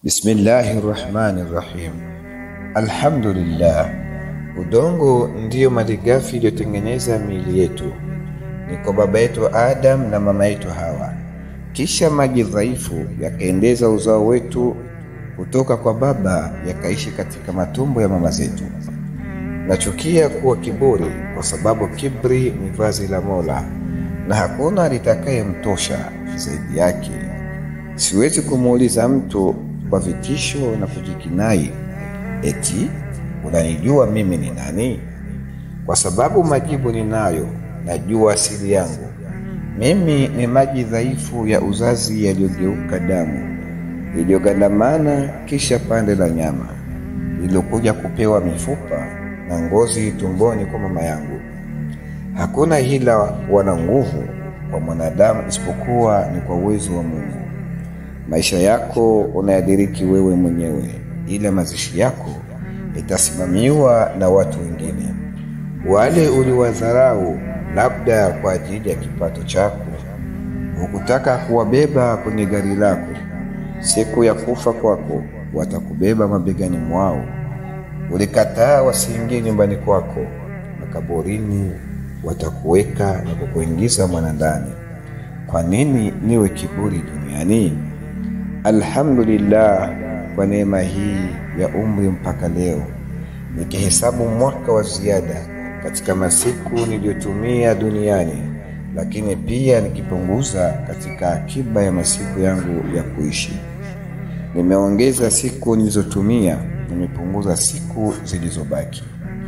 Bismillahi rahmani rahim. Alhamdulillah, udongo ndiyo malighafi iliyotengeneza miili yetu, ni kwa baba yetu Adam na mama yetu Hawa. Kisha maji dhaifu yakaendeza uzao wetu kutoka kwa baba yakaishi katika matumbo ya mama zetu. Nachukia kuwa kiburi, kwa sababu kibri ni vazi la Mola na hakuna litakayemtosha zaidi yake. Siwezi kumuuliza mtu kwa vitisho na kujikinai eti unanijua mimi ni nani, kwa sababu majibu ninayo, najua asili yangu. Mimi ni maji dhaifu ya uzazi yaliyogeuka damu iliyogandamana, kisha pande la nyama lililokuja kupewa mifupa na ngozi tumboni kwa mama yangu. Hakuna hila wala nguvu kwa mwanadamu isipokuwa ni kwa uwezo wa Mungu. Maisha yako unayadiriki wewe mwenyewe, ila mazishi yako itasimamiwa na watu wengine. Wale uliwadharau labda kwa ajili ya kipato chako, hukutaka kuwabeba kwenye gari lako. Siku ya kufa kwako watakubeba mabegani mwao. Ulikataa wasiingie nyumbani kwako, makaburini watakuweka na kukuingiza mwanandani. Kwa nini niwe kiburi duniani? Alhamdulillah kwa neema hii ya umri mpaka leo, nikihesabu mwaka wa ziada katika masiku niliyotumia duniani, lakini pia nikipunguza katika akiba ya masiku yangu ya kuishi. Nimeongeza siku nilizotumia, nimepunguza siku zilizobaki.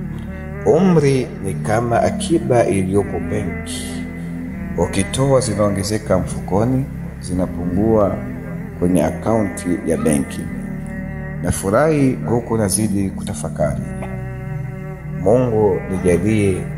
Umri ni kama akiba iliyopo benki, ukitoa zinaongezeka mfukoni, zinapungua kwenye akaunti ya benki. Nafurahi huku nazidi kutafakari. Mungu nijalie